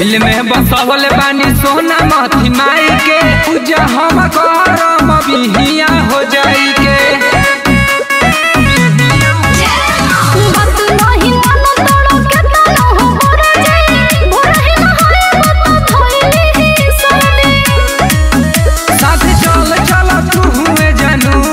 दिल में बसवल बानी सोना मथी माई के पूजा हम करम बिहिया हो जाई के बात नहीं मानो तोड़ो के तानो हो भरे जाई भरे न होए बात धोइली ही सोने साथ चल चल तू हुए जानू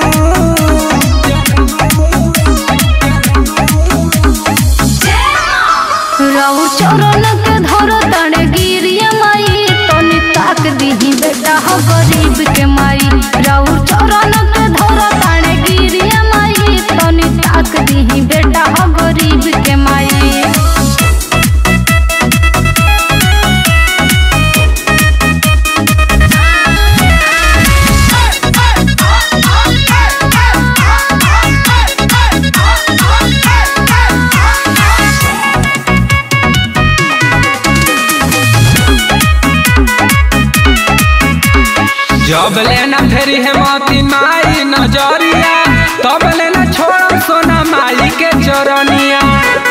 राउ चरण के धर तड़े गिरिया माई तनी ताक दीही बेटा हो गरीब के माई राउ चरण के धर तड़े गिरिया माई तनी ताक दीही बेटा हो गरीब के माई जब लेना फेरी है मोती माई नजरिया तब लेना छोड़ सोना माई के चरनिया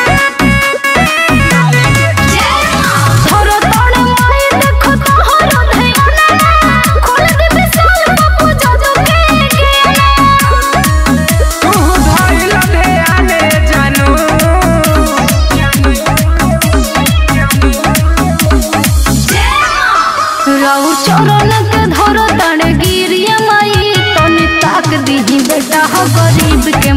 धर तड़े माई देखो तोहर धैयाना खोल दे विशाल बाबू जादू के गेना तू धइल ध्याने जानू राउ चरण के धर तड़े गिरिया माई तनी ताक दीही बेटा हो गरीब के